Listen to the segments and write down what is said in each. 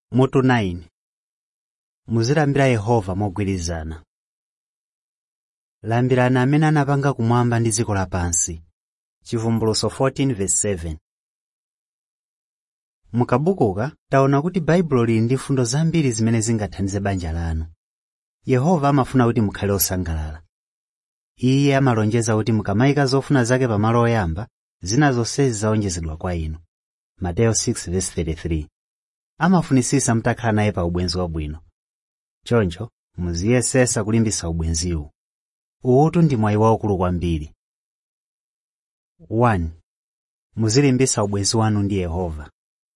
mutu 9 muzilambira yehova mogwirizana lambirani amene anapanga kumwamba ndi dziko lapansi chivumbulutso 14:7 mukabukuka taona kuti baibulo lili ndi fundo zambiri zimene zingathandize banja lanu yehova amafuna kuti mukhale osangalala iye amalonjeza kuti mukamayika zofuna zake pamalo oyamba zina zonsezi zawonjezedwa kwa inu mateyo 6:33 amafunisisa mutakhala naye pa ubwenzi wabwino choncho muziyesesa kulimbisa ubwenziwu uwutu ndi mwayi waukulu kwambiri 1 muzilimbisa ubwenzi wanu ndi yehova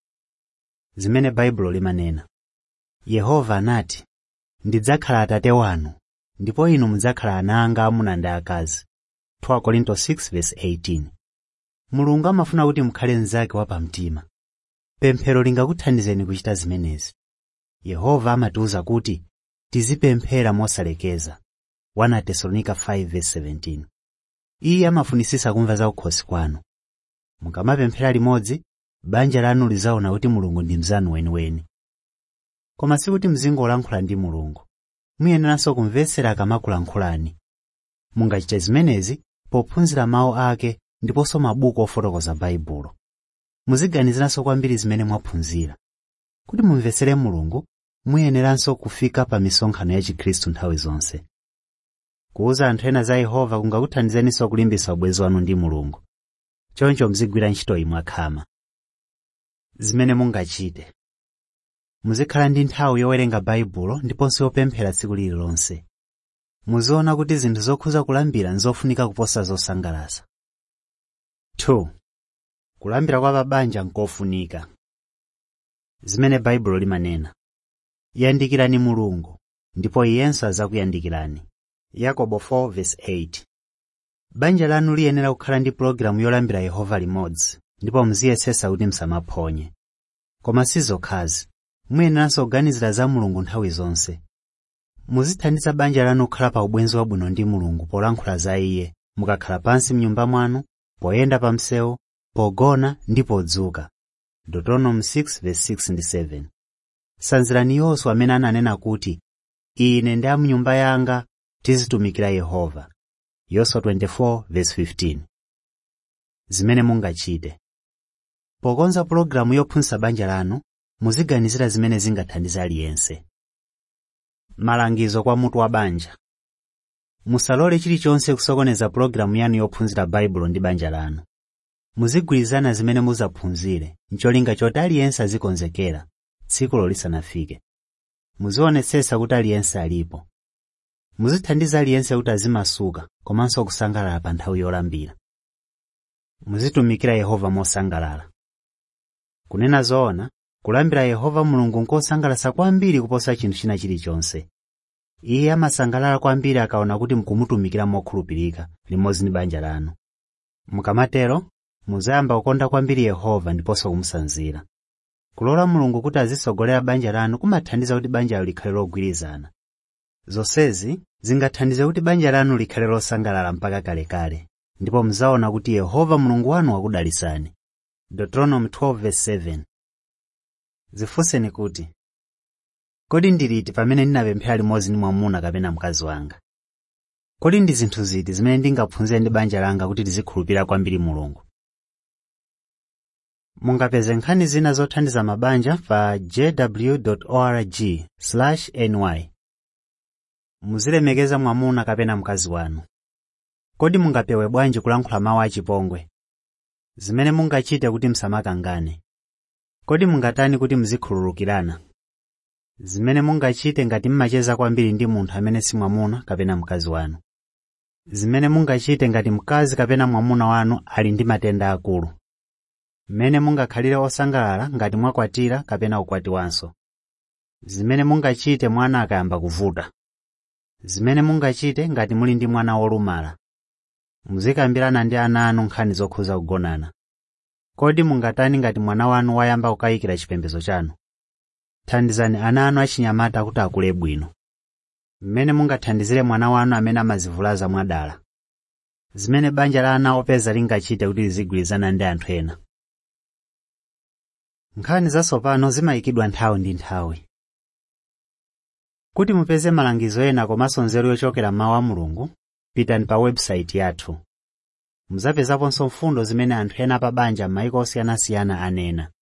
zimene baibulo limanena yehova anati ndidzakhala atate wanu ndipo inu mudzakhala ana anga amuna ndi akazi 2 korinto 6:18 mulungu amafuna kuti mukhale mnzake wapamtima pemphero lingakuthandizeni kuchita zimenezi yehova amatiwuza kuti tizipemphera mosalekeza 1 tesalonika 5:17 iye amafunisisa kumva za ukhosi kwanu mukamapemphera limodzi banja lanu lizaona kuti mulungu ndi mzanu weniweni koma sikuti mzingolankhula ndi mulungu muyeneranso kumvetsera akamakulankhulani mungachite zimenezi pophunzira mawu ake ndiponso mabuku ofotokoza baibulo muziganiziranso kwambiri zimene mwaphunzira kuti mumvetsere mulungu muyeneranso kufika pa misonkhano ya chikhristu nthawi zonse kuwuza anthu ena za yehova kungakuthandizeninso kulimbisa ubwenzi wanu ndi mulungu choncho muzigwira ntchito iyi mwakhama zimene mungachite muzikhala ndi nthawi yowerenga baibulo ndiponso yopemphera tsiku lililonse muziona kuti zinthu zokhuza kulambira nzofunika kuposa zosangalatsa 2 kulambira kwa pabanja nkofunika zimene baibulo limanena yandikirani mulungu ndipo iyenso adzakuyandikirani yakobo 4:8 banja lanu liyenera kukhala ndi pulogalamu yolambira yehova limodzi ndipo muziyesesa kuti msamaphonye koma si zokhazi muyeneranso kuganizira za mulungu nthawi zonse muzithandiza banja lanu kukhala pa ubwenzi wabwino ndi mulungu polankhula za iye mukakhala pansi mnyumba mwanu poyenda pa msewu pogona ndi podzuka deuteronomy 6:6 ndi 7 sanzirani yoswa amene ananena kuti ine ndi amnyumba yanga tizitumikira yehova yoswa 24:15 zimene mungachite pokonza pulogalamu yophunzitsa banja lanu muziganizira zimene zingathandize aliyense malangizo kwa mutu wa banja musalole chilichonse kusokoneza pulogalamu yanu yophunzira baibulo ndi banja lanu muzigwirizana zimene muzaphunzire ncholinga choti aliyense azikonzekera tsikulo lisanafike muzionetsetsa kuti aliyense alipo muzithandiza aliyense kuti azimasuka komanso kusangalala pa nthawi yolambira muzitumikira yehova mosangalala kunena zoona kulambira yehova mulungu nkosangalatsa kwambiri kuposa chinthu china chilichonse iye amasangalala kwambiri akaona kuti mukumutumikira mokhulupirika limodzi ndi banja lanu mukamatero muzayamba kukonda kwambiri yehova ndiponso kumusanzira kulola mulungu kuti azisogolera banja lanu kumathandiza kuti banjalo likhale logwirizana zonsezi zingathandize kuti banja lanu likhale losangalala mpaka kalekale ndipo muzaona kuti yehova mulungu wanu wakudalisani deuteronomy 12:7 zifunseni kuti kodi ndiliti pamene ndinapemphera limodzi ndi mwamuna kapena mkazi wanga kodi ndi zinthu ziti zimene ndingaphunzire ndi banja langa kuti lizikhulupirira kwambiri mulungu mungapeze nkhani zina zothandiza mabanja pa jw.org/ny muzilemekeza mwamuna kapena mkazi wanu kodi mungapewe bwanji kulankhula mawu achipongwe zimene mungachite kuti msamakangane kodi mungatani kuti muzikhululukirana zimene mungachite ngati mmacheza kwambiri ndi munthu amene si mwamuna kapena mkazi wanu zimene mungachite ngati mkazi kapena mwamuna wanu ali ndi matenda akulu mmene mungakhalire osangalala ngati mwakwatira kapena kukwatiwanso zimene mungachite mwana akayamba kuvuta zimene mungachite ngati muli ndi mwana wolumala muzikambirana ndi ana anu nkhani zokhuza kugonana kodi mungatani ngati mwana wanu wayamba kukayikira chipembedzo chanu thandizani ana anu achinyamata kuti akule bwino mmene mungathandizire mwana wanu amene amazivulaza mwadala zimene banja la ana opeza lingachite kuti lizigwirizana ndi anthu ena nkhani zatsopano zimayikidwa nthawi ndi nthawi kuti mupeze malangizo ena komanso nzeru yochokera m'mawu a mulungu pitani pa website yathu muzapezaponso mfundo zimene anthu ena pa banja m'mayiko osiyanasiyana anena